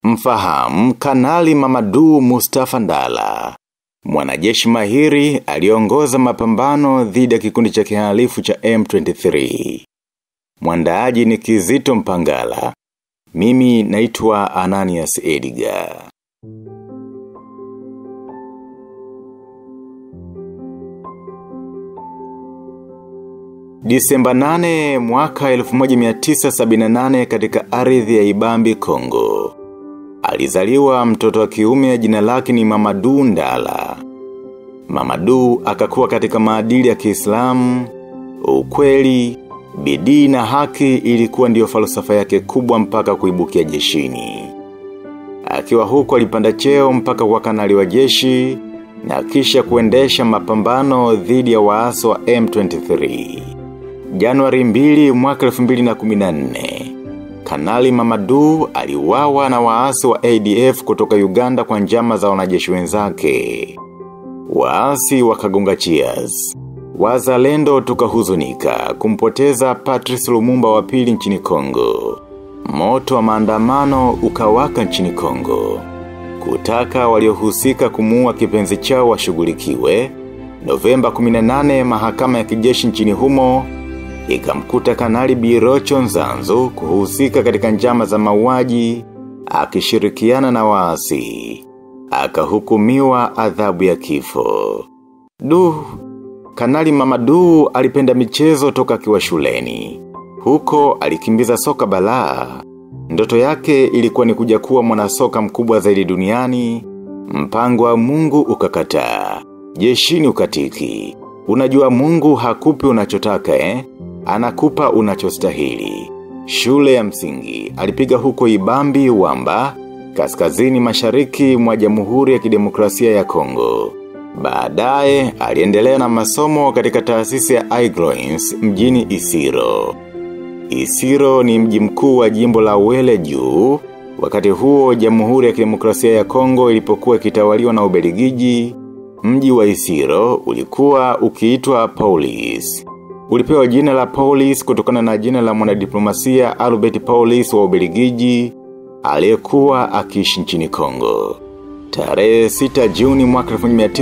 Mfahamu kanali Mamadu Mustafa Ndala. Mwanajeshi mahiri aliongoza mapambano dhidi ya kikundi cha kihalifu cha M23. Mwandaaji ni Kizito Mpangala. Mimi naitwa Ananias Edgar. Disemba 8 mwaka 1978 katika ardhi ya Ibambi, Kongo. Alizaliwa mtoto wa kiume jina lake ni Mamadu Ndala. Mamadu akakuwa katika maadili ya Kiislamu, ukweli, bidii na haki ilikuwa ndiyo falsafa yake kubwa mpaka kuibukia jeshini. Akiwa huko alipanda cheo mpaka kwa kanali wa jeshi na kisha kuendesha mapambano dhidi ya waasi wa M23. Januari 2 mwaka 2014. Kanali Mamadu aliwawa na waasi wa ADF kutoka Uganda kwa njama za wanajeshi wenzake. Waasi wakagonga cheers. Wazalendo tukahuzunika kumpoteza Patrice Lumumba wa pili nchini Kongo. Moto wa maandamano ukawaka nchini Kongo. Kutaka waliohusika kumuua kipenzi chao washughulikiwe. Novemba 18 mahakama ya kijeshi nchini humo ikamkuta kanali Birocho Nzanzu kuhusika katika njama za mauaji akishirikiana na waasi. Akahukumiwa adhabu ya kifo. Du, kanali Mamadu alipenda michezo toka akiwa shuleni. Huko alikimbiza soka balaa. Ndoto yake ilikuwa ni kuja kuwa mwanasoka mkubwa zaidi duniani. Mpango wa mungu ukakataa. Jeshini ukatiki. Unajua mungu hakupi unachotaka eh? Anakupa unachostahili. Shule ya msingi, alipiga huko ibambi wamba, kaskazini mashariki mwa jamhuri ya kidemokrasia ya Kongo. Baadaye, aliendelea na masomo katika taasisi ya iGroins mjini Isiro. Isiro ni mji mkuu wa jimbo la wele juu, wakati huo jamhuri ya kidemokrasia ya Kongo ilipokuwa kitawaliwa na ubeligiji, mji wa Isiro ulikuwa ukiitwa Paulis. Ulipewa jina la Paulis kutokana na jina la mwanadiplomasia Albert Paulis wa Ubeligiji, aliyekuwa akiishi nchini Kongo. Tarehe 6 Juni mwaka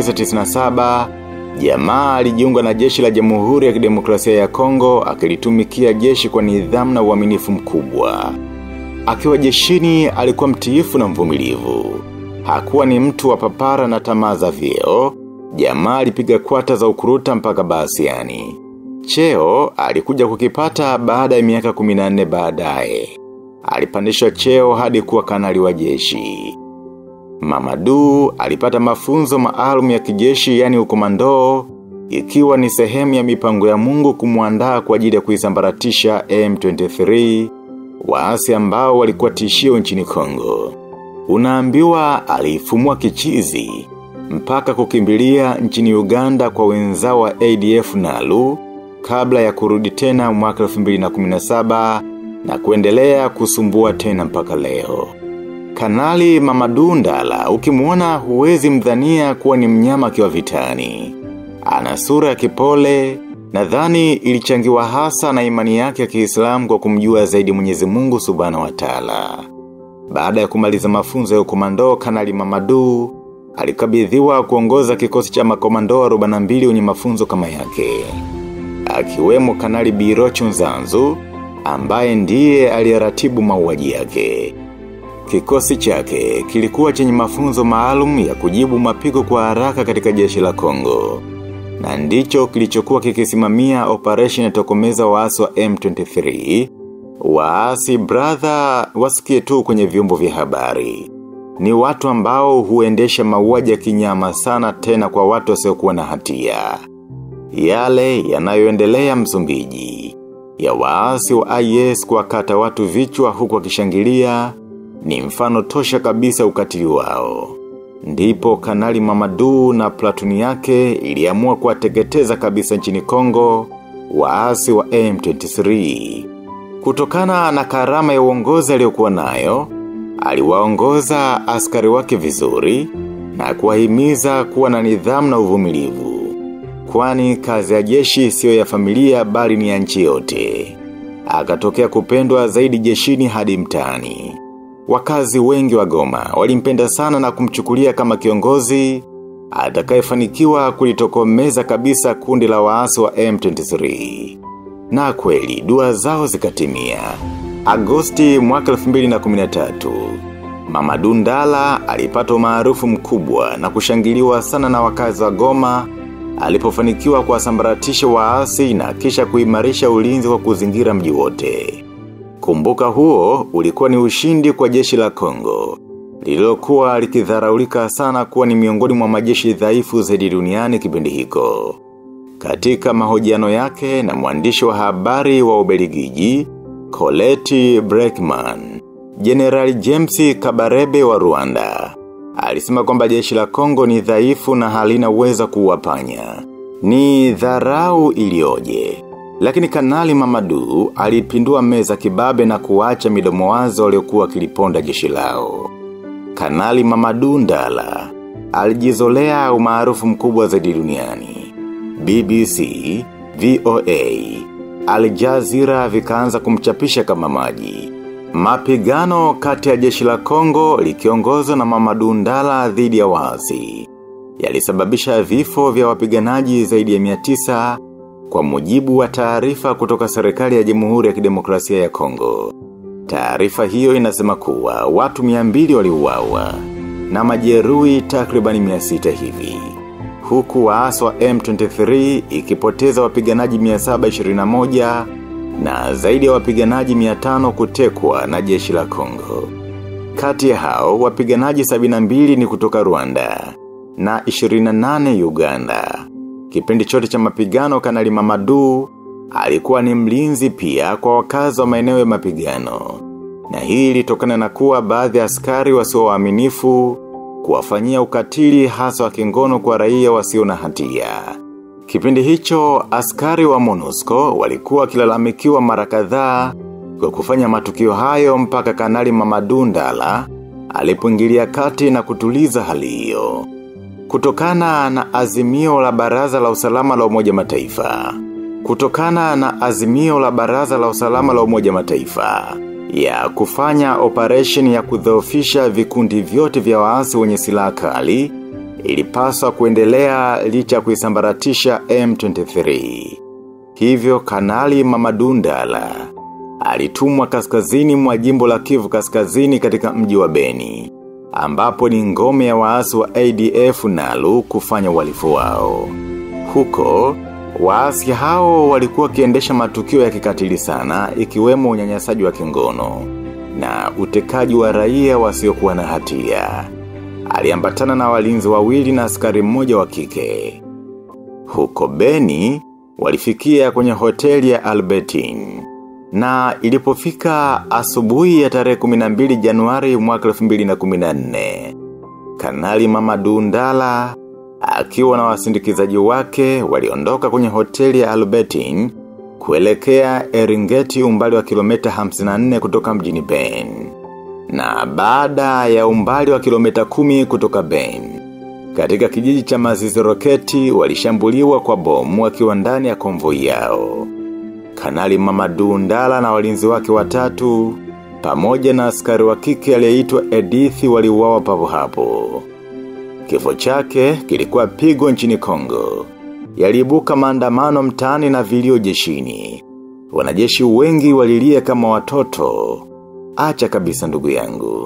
1997, jamaa alijiunga na jeshi la Jamhuri ya Kidemokrasia ya Kongo akilitumikia jeshi kwa nidhamu na uaminifu mkubwa. Akiwa jeshini alikuwa mtiifu na mvumilivu. Hakuwa ni mtu wa papara na tamaa za vyeo, jamaa alipiga kwata za ukuruta mpaka basiani. Cheo alikuja kukipata baada ya miaka 14 baadaye. Alipandishwa cheo hadi kuwa kanali wa jeshi. Mamadu alipata mafunzo maalum ya kijeshi yani ukomando, ikiwa ni sehemu ya mipango ya mungu kumuandaa kwa ajili ya kuisambaratisha M23, waasi ambao walikuwa tishio nchini Kongo. Unaambiwa alifumua kichizi, mpaka kukimbilia nchini Uganda kwa wenzao wa ADF nalu, kabla ya kurudi tena mwaka 2017 na kuendelea kusumbua tena mpaka leo. Kanali Mamadu Ndala ukimuona huwezi mdhania kuwa ni mnyama akiwa vitani. Ana sura ya kipole, nadhani ilichangiwa hasa na imani yake ya Kiislamu kwa kumjua zaidi Mwenyezi Mungu Subhanahu wa Ta'ala. Baada ya kumaliza mafunzo ya ukomando Kanali Mamadu alikabidhiwa kuongoza kikosi cha makomando 42 wenye mafunzo kama yake akiwemo kanali Birocho Nzanzu, ambaye ndiye aliyeratibu mauaji yake. Kikosi chake kilikuwa chenye mafunzo maalum ya kujibu mapigo kwa haraka katika jeshi la Kongo. Na ndicho kilichokuwa kikisimamia operation ya tokomeza waasi wa M23. Waasi brother wasikie tu kwenye vyombo vya habari. Ni watu ambao huendesha mauaji ya kinyama sana tena kwa watu wasiokuwa na hatia yale yanayoendelea msumbiji. Ya waasi wa IS kuwakata watu vichwa huku wakishangilia ni mfano tosha kabisa ukatili wao. Ndipo kanali Mamadu na platuni yake iliamua kuwateketeza kabisa nchini Kongo waasi wa M23. Kutokana na karama ya uongozi aliyokuwa nayo, aliwaongoza askari wake vizuri na kuwahimiza kuwa na nidhamu na uvumilivu kwani kazi ya jeshi sio ya familia bali ni ya nchi yote. Akatokea kupendwa zaidi jeshini hadi mtaani. Wakazi wengi wa goma walimpenda sana na kumchukulia kama kiongozi atakayefanikiwa kulitokomeza kabisa kundi la waasi wa M23. Na kweli, dua zao zikatimia. Agosti mwaka 2013, Mama Dundala alipata umaarufu mkubwa na kushangiliwa sana na wakazi wa goma alipofanikiwa kuwasambaratisha waasi na kisha kuimarisha ulinzi kwa kuzingira mji wote. Kumbuka huo ulikuwa ni ushindi kwa jeshi la Kongo. Lililokuwa likidharaulika sana kuwa ni miongoni mwa majeshi dhaifu zaidi duniani kipindi hiko. Katika mahojiano yake na mwandishi wa habari wa Ubeligiji, Colette Breckman, General James Kabarebe wa Rwanda. Alisema kwamba jeshi la Kongo ni dhaifu na halina uweza kuwapanya. Ni dharau ilioje. Lakini kanali mamadu alipindua meza kibabe na kuacha midomo wazo waliokuwa kiliponda jeshi lao. Kanali mamadu ndala alijizolea umaarufu mkubwa zaidi duniani. BBC, VOA, Al Jazeera vikaanza kumchapisha kama maji. Mapigano kati ya jeshi la Kongo likiongozwa na Mamadu Ndala dhidi ya waasi. Yalisababisha vifo vya wapiganaji zaidi ya 900 kwa mujibu wa taarifa kutoka serikali ya Jamhuri ya Kidemokrasia ya Kongo. Taarifa hiyo inasema kuwa watu 200 waliuawa na majeruhi takribani 600 hivi. Huku waasi wa M23 ikipoteza wapiganaji 721 na zaidi ya wapiganaji 500 kutekwa na jeshi la Kongo. Kati ya hao, wapiganaji 72 ni kutoka Rwanda na 28 Uganda. Kipindi chote cha mapigano kanali mamadu, alikuwa ni mlinzi pia kwa wakazi wa maeneo ya mapigano. Na hii ilitokana na kuwa baadhi ya askari wasio waaminifu kuwafanyia ukatili hasa wa kingono kwa raia wasio na hatia. Kipindi hicho, askari wa MONUSCO walikuwa kilalamikiwa mara kadhaa kwa kufanya matukio hayo mpaka kanali Mamadu Ndala alipoingilia kati na kutuliza hali hiyo. Kutokana na azimio la baraza la usalama la umoja mataifa. Kutokana na azimio la baraza la usalama la umoja mataifa. Ya kufanya operation ya kudhoofisha vikundi vyote vya waasi wenye silaha kali ilipaswa kuendelea licha kuisambaratisha M23. Hivyo kanali Mamadundala alitumwa kaskazini mwa jimbo la kivu kaskazini katika mji wa Beni ambapo ni ngome ya waasi wa ADF nalu kufanya uhalifu wao. Huko, waasi hao walikuwa kiendesha matukio ya kikatili sana ikiwemo unyanyasaji wa kingono na utekaji wa raia wasiokuwa na hatia. Aliambatana na walinzi wawili na askari mmoja wa kike. Huko Beni, walifikia kwenye hoteli ya Albertine. Na ilipofika asubuhi ya tarehe 12 Januari mwaka 2014. Kanali Mamadu Ndala akiwa na wasindikizaji wake waliondoka kwenye hoteli ya Albertine kuelekea Eringeti umbali wa kilomita 54 kutoka mjini Ben. Na baada ya umbali wa kilomita 10 kutoka Ben. Katika kijiji cha mazizi roketi walishambuliwa kwa bomu wakiwa ndani ya konvoi yao. Kanali Mamadu Ndala na walinzi wake watatu, pamoja na askari wa kike aliyeitwa Edithi waliuawa papo hapo. Kifo chake kilikuwa pigo nchini Kongo. Yaliibuka maandamano mtaani na vilio jeshini. Wanajeshi wengi walilia kama watoto. Acha kabisa ndugu yangu.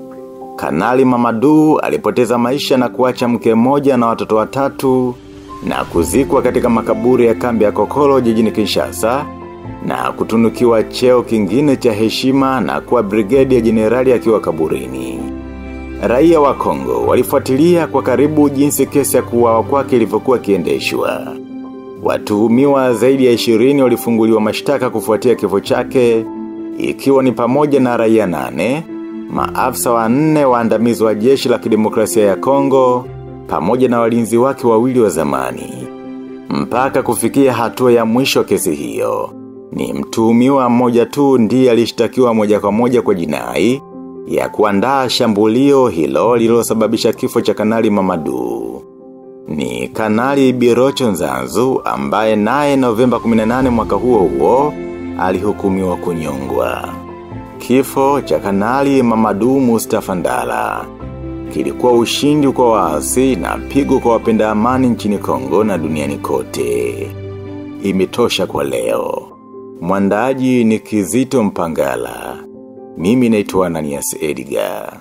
Kanali Mamadu alipoteza maisha na kuacha mke mmoja na watoto watatu na kuzikwa katika makaburi ya kambi ya kokolo jijini Kinshasa na kutunukiwa cheo kingine cha heshima na kuwa brigedi ya jenerali akiwa kaburini. Raia wa Kongo walifuatilia kwa karibu jinsi kesi ya kuuawa kwake ilivyokuwa kiendeshwa. Watuhumiwa zaidi ya 20 walifunguliwa mashtaka kufuatia kifo chake ikiwa ni pamoja na raia nane, maafisa wa nne waandamizi wa jeshi la kidemokrasia ya Kongo, pamoja na walinzi wake wawili wa zamani. Mpaka kufikia hatua ya mwisho kesi hiyo. Ni mtuhumiwa mmoja tu ndiye alishtakiwa moja kwa moja kwa jinai ya kuandaa shambulio hilo lililosababisha kifo cha kanali Mamadu. Ni kanali Birocho Nzanzu ambaye naye Novemba 18 mwaka huo huo alihukumiwa kunyongwa. Kifo cha kanali Mamadu Mustafa Ndala kilikuwa ushindi kwa waasi na pigo kwa wapenda amani nchini Kongo na duniani kote. Imetosha kwa leo. Mwandaji ni Kizito Mpangala. Mimi naitwa Ananias Edgar.